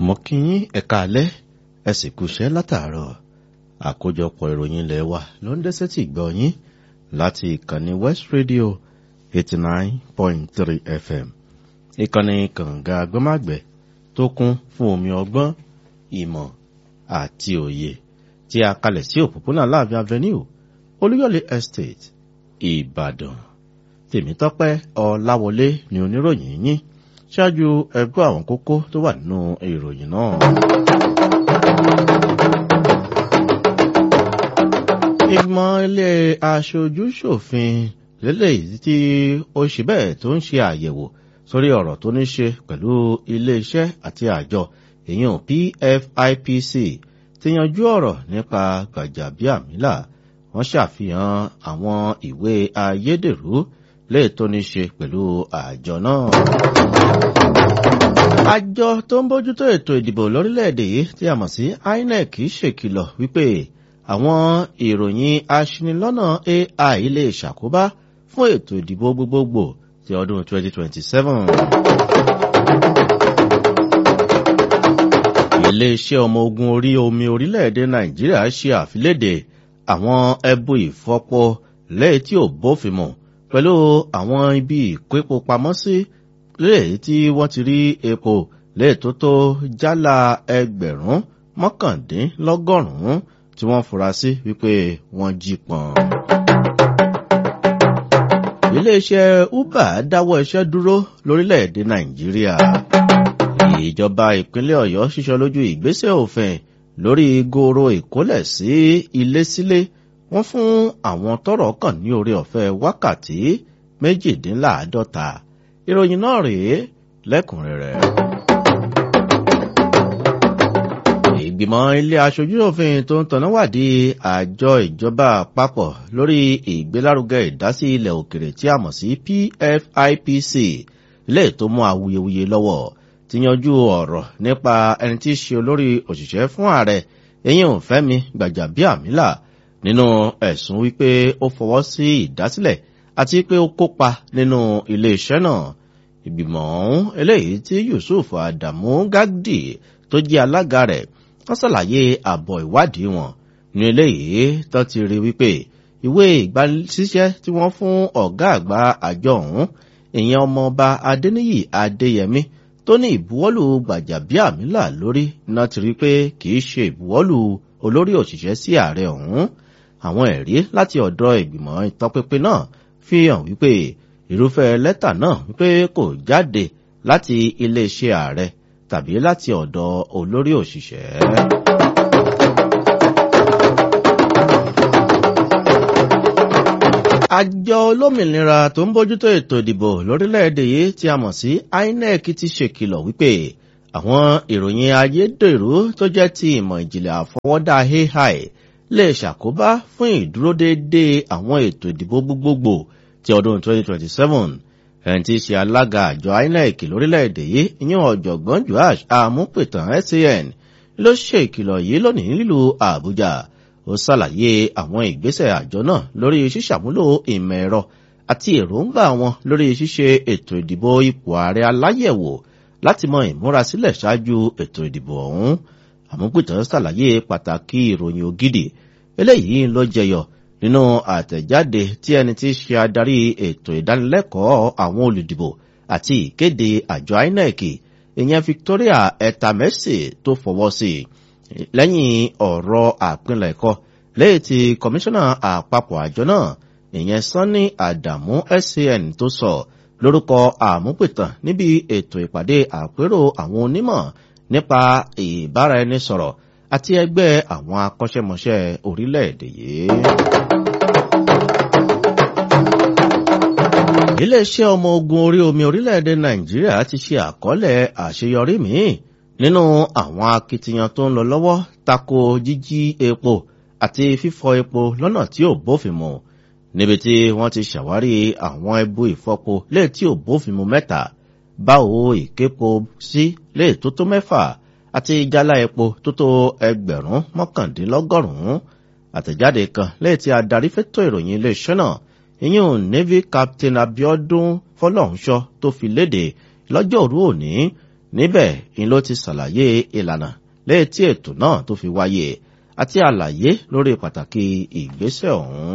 mo kí yín ẹ̀ka alẹ́ ẹ sì kúṣẹ́ látàárọ̀ àkójọpọ̀ ìròyìn ilẹ̀ wa ló ń dẹ́sẹ̀ tì gbọ́ yín láti ìkànnì West Radio eighty nine point three FM ìkànnì kànga agbọ́màgbẹ́ tó kún fún omi ọgbọ́n ìmọ̀ àti òye tí a kalẹ̀ sí òpópónà láàbí avenue olúyọ̀lé estate ìbàdàn tèmítọ́pẹ́ ọláwọlé ni oníròyìn yín ṣáájú ẹgbẹ́ àwọn kókó tó wà nínú ìròyìn náà. ìgbìmọ̀ ilé aṣojú-ṣòfin lélẹ́yìí tí ó ṣe bẹ́ẹ̀ tó ń ṣe àyẹ̀wò sórí ọ̀rọ̀ tó ní ṣe pẹ̀lú ilé-iṣẹ́ àti àjọ èèyàn PFIPC ti yanjú ọ̀rọ̀ nípa Gbàjàbíàmílà wọ́n ṣàfihàn àwọn ìwé ayédèrú lè tó ní ṣe pẹ̀lú àjọ náà. àjọ tó ń bójútó ètò ìdìbò lórílẹ̀‐èdè yìí tí a mọ̀ sí INEC ṣèkìlọ̀ wípé àwọn ìròyìn aṣinilọ́nà AI lè ṣàkóbá fún ètò ìdìbò gbogbogbò ti ọdún 2027. iléeṣẹ́ ọmọ ogun orí omi orílẹ̀-èdè Nàìjíríà ṣe àfiléde àwọn ẹbu ìfọpo lẹ́yìn tí ò bófin mu pẹ̀lú àwọn ibi ìkóepo pamọ́ sí lẹ́yìn tí wọ́n ti rí epo lẹ́yìn tó tó jálá ẹgbẹ̀rún mọ́kàndínlọ́gọ́rùn-ún tí wọ́n fura sí wípé wọ́n jí pọ̀n. iléeṣẹ́ Uber dáwọ́ iṣẹ́ dúró lórílẹ̀‐èdè Nàìjíríà. ìjọba ìpínlẹ̀ Ọ̀yọ́ ṣíṣọ lójú ìgbésẹ̀ òfin lórí goro ìkólẹ̀ sí ilé sílé wọ́n fún àwọn tọ́rọ̀ kàn ní orí ọ̀fẹ́ wákàtí méjìdínláàádọ́ta ìròyìn náà rèé lẹ́kùnrẹ́rẹ́. ìgbìmọ̀ ilé aṣojú-òfin tó ń tanná wádìí àjọ ìjọba àpapọ̀ lórí ìgbélárugẹ ìdásí ilẹ̀ òkèrè tí a mọ̀ sí PFIPC lè tó mú awuyewuye lọ́wọ́ ti yanjú ọ̀rọ̀ nípa ẹni tí í ṣe olórí òṣìṣẹ́ fún ààrẹ eyín Fẹ́mi Gbàjàbíàmílà nínú ẹ̀sùn wípé ó fọwọ́ sí ìdásílẹ̀ àti pé ó kópa nínú iléeṣẹ́ náà ìgbìmọ̀ ọ̀hún eléyìí tí Yusuf Adamu Gagdi tó jẹ́ alága rẹ̀ wọ́n ṣàlàyé àbọ̀ ìwádìí wọn ní eléyìí tó ti rí wípé ìwé ìgbanisíṣẹ́ tí wọ́n fún ọ̀gá àgbà àjọ ọ̀hún ìyẹn ọmọọba Adéníyì Adéyẹmí tó ní ìbuwọ́lù Gbàjàbíàmílà lórí náà ti rí pé kì í ṣe ìbuwọ́lù olórí òṣìṣẹ́ sí ààrẹ ọ̀hún àwọn ẹ̀rí láti ọ̀dọ̀ ìgbìmọ̀ ìtọpinpin náà fi hàn wípé irúfẹ́ lẹ́tà náà wípé kò jáde láti iléeṣẹ́ ààrẹ tàbí láti ọ̀dọ̀ olórí òṣìṣẹ́. àjọ olómìnira tó ń bójútó ètò ìdìbò lórílẹ̀‐èdè yìí tí a mọ̀ sí INEC ti ṣèkìlọ̀ wípé àwọn ìròyìn ayédèrú tó jẹ́ ti ìmọ̀ ìjìnlẹ̀ àfọwọ́dá AI lè ṣàkóbá fún ìdúródédé àwọn ètò ìdìbò gbogbogbò ti ọdún 2027 ẹni tí í ṣe alága àjọ INEC lórílẹ̀‐èdè yìí ìyẹn ọ̀jọ̀gbọ́n Joash Amúpìtàn SAN ló ṣe ìkìlọ̀ yìí lónìí nílùú Àbújá ó ṣàlàyé àwọn ìgbésẹ̀ àjọ náà lórí ṣíṣàmúlò ìmọ̀ ẹ̀rọ àti èròǹgbà wọn lórí ṣíṣe ètò ìdìbò ipò ààrẹ aláyẹ̀wò láti mọ ìmúrasílẹ̀ ṣáájú ètò ìdìbò ọ̀hún àmúpìtàn ṣàlàyé pàtàkì ìròyìn ògidì eléyìí ló jẹyọ nínú àtẹ̀jáde tí ẹni tí í ṣe adarí ètò ìdánilẹ́kọ̀ọ́ àwọn olùdìbò àti ìkéde àjọ INEC ìyẹn Victoria Etamesi tó fọwọ́ sí lẹ́yìn ọ̀rọ̀ àpilẹ̀kọ lẹ́yìn tí kọmíṣánná àpapọ̀ àjọ náà ìyẹn Sanni Adamu SAN tó sọ lórúkọ àmúpìtàn níbi ètò ìpàdé àpérò àwọn onímọ̀ nípa ìbáraẹnisọ̀rọ̀ àti ẹgbẹ́ àwọn akọ́ṣẹ́mọṣẹ́ orílẹ̀-èdè yìí. iléeṣẹ́ ọmọ ogun orí omi orílẹ̀-èdè Nàìjíríà ti ṣe àkọọ́lẹ̀ àṣeyọrí míì nínú àwọn akitiyan tó ń lọ lọ́wọ́ tako jíjí epo àti fífọ epo lọ́nà tí ò bófin mu níbi tí wọ́n ti ṣàwárí àwọn ẹbu ìfọpo lè tí ò bófin mu mẹ́ta báwo ìképo sí lè tó tó mẹ́fà àti jálá epo tó tó ẹgbẹ̀rún mọ́kàndínlọ́gọ́rùn-ún àtẹ̀jáde kan lẹ́yìn tí adarí fẹ́tọ̀ ìròyìn iléeṣẹ́ náà ìyún navy captain abiodun fọlọ́runṣọ́ tó fi léde lọ́jọ́ òru òní níbẹ̀ ni ló ti ṣàlàyé ìlànà létí ètò náà tó fi wáyé àti àlàyé lórí pàtàkì ìgbésẹ̀ ọ̀hún.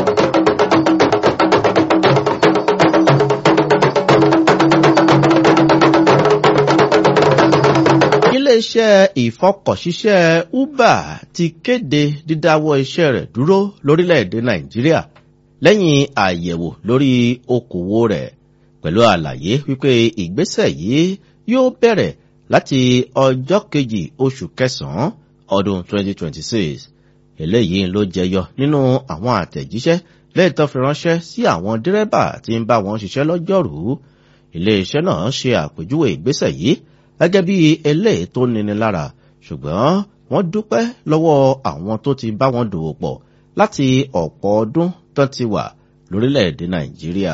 iléeṣẹ́ ìfọkọ̀ṣiṣẹ́ uber ti kéde dídáwọ́ iṣẹ́ rẹ̀ dúró lórílẹ̀‐èdè nàìjíríà lẹ́yìn àyẹ̀wò lórí okòwò rẹ̀ pẹ̀lú àlàyé wípé ìgbésẹ̀ yìí yóò bẹ̀rẹ̀ láti ọjọ́ kejì oṣù kẹsàn-án ọdún 2026 eléyìí ló jẹyọ nínú àwọn àtẹ̀jíṣẹ́ lẹ́yìn tó fi ránṣẹ́ sí àwọn dírẹ́bà tí ń bá wọn ṣiṣẹ́ lọ́jọ́rùú iléeṣẹ́ náà ṣe àpèjúwe ìgbésẹ̀ yìí gẹ́gẹ́ bí eléyìí tó níni lára ṣùgbọ́n wọ́n dúpẹ́ lọ́wọ́ àwọn tó ti bá wọn dòwò pọ̀ láti ọ̀pọ̀ ọdún tó ti wà lórílẹ̀‐èdè nàìjíríà.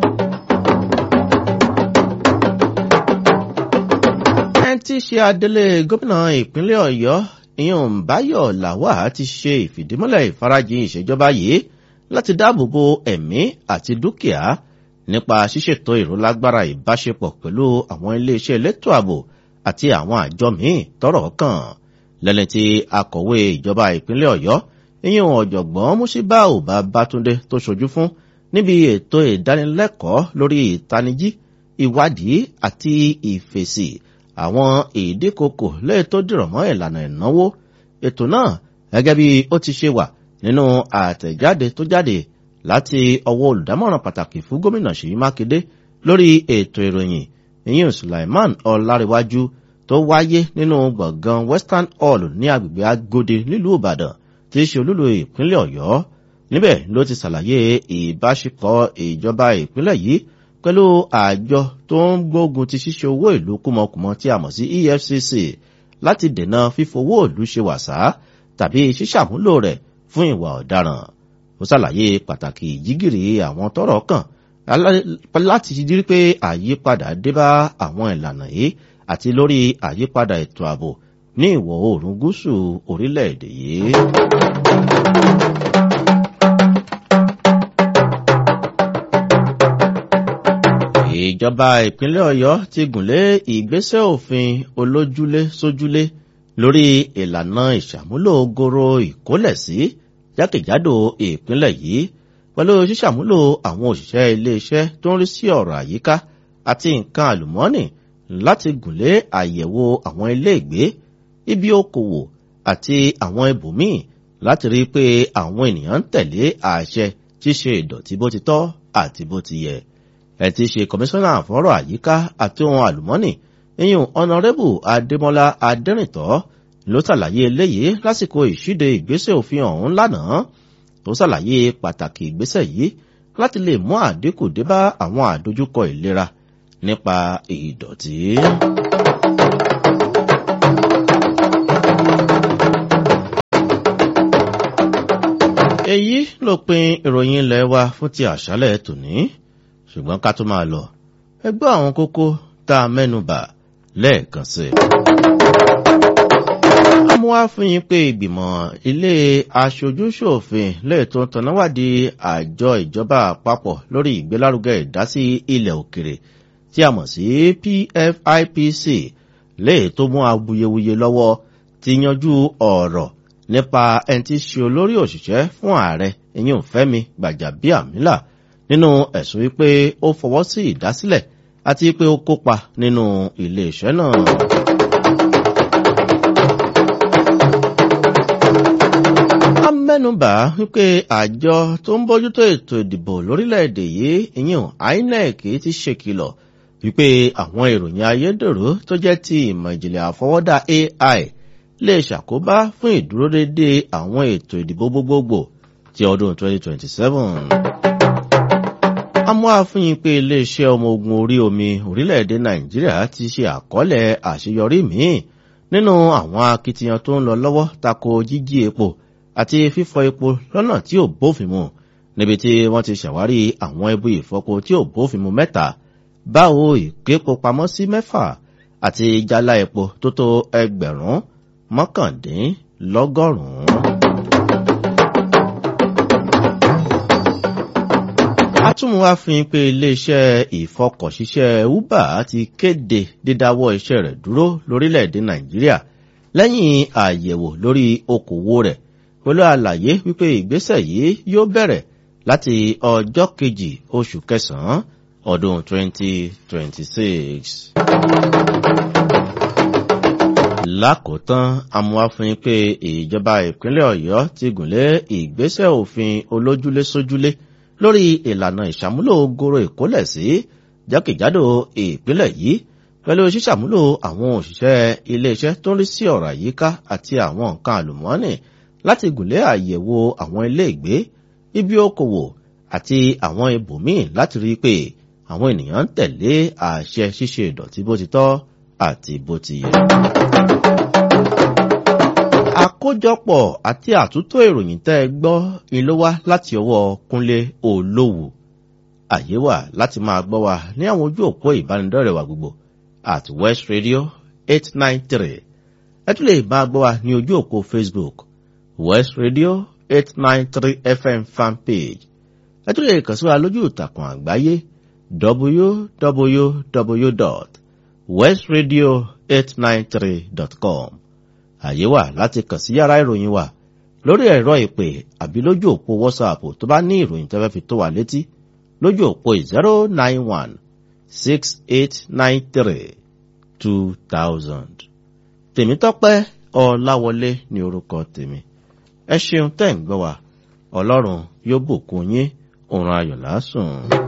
ẹni tí í ṣe adelé gómìnà ìpínlẹ̀ ọ̀yọ́ ìyọ̀n báyọ̀ làwà ti ṣe ìfìdímúlẹ̀ ìfarajìn ìṣèjọba yìí láti dáàbò bo ẹ̀mí àti dúkìá nípa ṣíṣètò ìrólágbára ìbáṣepọ̀ pẹ̀lú àwọn iléeṣẹ́ elétò ààbò àti àwọn àjọ míì tọ́rọ̀ kàn lẹ́ni tí akọ̀wé ìjọba ìpínlẹ̀ ọ̀yọ́ ìyẹn ọ̀jọ̀gbọ́n musibau babatunde tó ṣojú fún níbi ètò ìdánilẹ́kọ̀ọ́ lórí ìtanijí ìwádìí àti ìfèsì àwọn ìdíkokò lẹ́yìn tó dìrọ̀ mọ́ ìlànà ìnáwó ètò náà gẹ́gẹ́ bí ó ti ṣe wà nínú àtẹ̀jáde tó jáde láti ọwọ́ olùdámọ̀ràn pàtàkì fún gómìnà ṣèyí mákindé lórí ètò ìròyìn ìyẹn sulaiman ọláréwájú tó wáyé nínú gbọ̀ngàn western hall ní agbègbè agode nílùú ìbàdàn tí í ṣe olúlo ìpínlẹ̀ ọ̀yọ́ níbẹ̀ ló ti ṣàlàyé ìbáṣepọ̀ ìjọba ìpínlẹ̀ yìí pẹ̀lú àjọ tó ń gbógun ti ṣíṣe owó ìlú kúmọkùmọ tí a mọ̀ sí efcc láti dènà fífowó ìlú ṣe wàsá tàbí ṣíṣàmúlò rẹ̀ fún ìwà ọ̀daràn ó ṣàlàyé pàtàkì ìjígìrì àwọn tọrọ kàn láti rí pé àyípadà dé bá àwọn ìlànà yìí àti lórí àyípadà ètò ààbò ní ìwọ̀ oòrùn gúúsù orílẹ̀-èdè yìí. ìjọba ìpínlẹ̀ ọ̀yọ́ ti gùnlé ìgbésẹ̀ òfin olójúlé sójúlé lórí ìlànà ìṣàmúlò goro ìkólẹ̀sí jákèjádò ìpínlẹ̀ yìí pẹ̀lú ṣíṣàmúlò àwọn òṣìṣẹ́ iléeṣẹ́ tó ń rí sí ọ̀rọ̀ àyíká àti nǹkan àlùmọ́ọ́nì láti gùnlé àyẹ̀wò àwọn iléègbé ibi okòwò àti àwọn ibòmíì láti rí i pé àwọn ènìyàn ń tẹ̀lé àṣẹ ṣíṣe ìdọ̀tí bó ti tọ́ àti bó ti yẹ ẹ ti ṣe kọmíṣánná àfọ́rọ̀ àyíká àti ohun àlùmọ́ọ́nì iyùn ọ̀nàrẹ́bù adémọ́lá adẹ́rìntọ́ ló ṣàlàyé eléyìí lásìkò ìṣíde ìgbésẹ̀ òfin ọ̀hún lánàá tó ṣàlàyé pàtàkì ìgbésẹ̀ yìí láti lè mú àdínkù dé bá àwọn àdójúkọ ìlera nípa ìdọ̀tí. èyí ló pin ìròyìn ilẹ̀ wa fún ti àṣálẹ̀ tòní ṣùgbọ́n ká tó máa lọ ẹgbẹ́ àwọn kókó tá a mẹ́nu bà lẹ́ẹ̀kan sí. àmọ́ wá fún yín pé ìgbìmọ̀ ilé aṣojúṣòfin lẹ́ẹ̀tọ́ tọ̀nàwádìí àjọ ìjọba àpapọ̀ lórí ìgbélárugẹ ìdásí ilẹ̀ òkèrè tí a mọ̀ sí pfipc lè tó mú awuyewuye lọ́wọ́ ti yanjú ọ̀rọ̀ nípa ẹni tí ṣe olórí òṣìṣẹ́ fún ààrẹ ìyẹn fẹ́mi gbàjàbíàmílà nínú ẹ̀sùn wípé ó fọwọ́ sí ìdásílẹ̀ àti pé ó kópa nínú iléeṣẹ́ náà. a mẹ́nubà wípé àjọ tó ń bójútó ètò ìdìbò lórílẹ̀‐èdè yìí ìyẹn inec ti ṣèkìlọ̀ wípé àwọn ìròyìn ayédèrú tó jẹ́ ti ìmọ̀ ìjìnlẹ̀ àfọwọ́dá ai lè ṣàkóbá fún ìdúródédé àwọn ètò ìdìbò gbogbogbò ti ọdún 2027 àmọ́ àfihàn pé iléeṣẹ́ ọmọ ogun orí omi orílẹ̀-èdè nàìjíríà ti ṣe àkọọ́lẹ̀ àṣeyọrí míì nínú àwọn akitiyan tó ń lọ lọ́wọ́ tako jíjí epo àti fífọ epo lọ́nà tí ò bófin mu níbi tí wọ́n ti ṣàwárí àwọn ẹbú ìfọpo tí ò bófin mu mẹ́ta báwo ìképo pamọ́ sí mẹ́fà àti jálá epo tó tó ẹgbẹ̀rún mọ́kàndínlọ́gọ́rùn-ún. atúmùwá fi pé iléeṣẹ́ ìfọkọ̀ṣiṣẹ́ uber ti kéde dídáwọ́ iṣẹ́ rẹ̀ dúró lórílẹ̀‐èdè nàìjíríà lẹ́yìn àyẹ̀wò lórí okòwò rẹ̀ pẹ̀lú àlàyé wípé ìgbésẹ̀ yìí yóò bẹ̀rẹ̀ láti ọjọ́ kejì oṣù kẹsàn-án ọdún 2026. lákòótán amúwáfin pé ìjọba ìpínlẹ̀ ọ̀yọ́ ti gùnlé ìgbésẹ̀ òfin olójúlé-sójúlé lórí ìlànà ìṣàmúlò goro ìkólẹ̀sí jákèjádò ìpínlẹ̀ yìí pẹ̀lú ṣíṣàmúlò àwọn òṣìṣẹ́ iléeṣẹ́ tó ń rí sí ọ̀rọ̀ àyíká àti àwọn nǹkan àlùmọ́ọ́nì láti gùnlé àyẹ̀wò àwọn ilé ìgbé ibi okòwò àti àwọn ibòmíì láti rí i pé àwọn ènìyàn ń tẹ̀lé àṣẹ ṣíṣe ìdọ̀tí bó ti tọ́ àti bó ti yẹ. àkójọpọ̀ àti àtúntò ìròyìn tẹ́ ẹ gbọ́ ni ló wá láti ọwọ́ kúnlé olówó àyè wà láti máa gbọ́ wa ní àwọn ojú òpó ìbánidọ́rẹ̀ wa gbogbo at west radio eight nine three ẹ tún lè máa gbọ́ wa ní ojú òpó facebook west radio eight nine three fm fanpage ẹ tún lè kàn sí wa lójú ìtàkùn àgbáyé www.westradio893.com àyè wà láti kàn sí yàrá ìròyìn wa lórí ẹ̀rọ ìpè àbí lójú òpó whatsapp tó bá ní ìròyìn tẹ́fẹ́ fi tó wa létí lójú òpó zero nine one six eight nine three two thousand. tèmítọ́pẹ́ ọláwọlé ní orúkọ tèmi ẹ ṣeun tẹ́ ń gbọ́ wa ọlọ́run yóò bùkún yín òun ayọ̀ lásùn.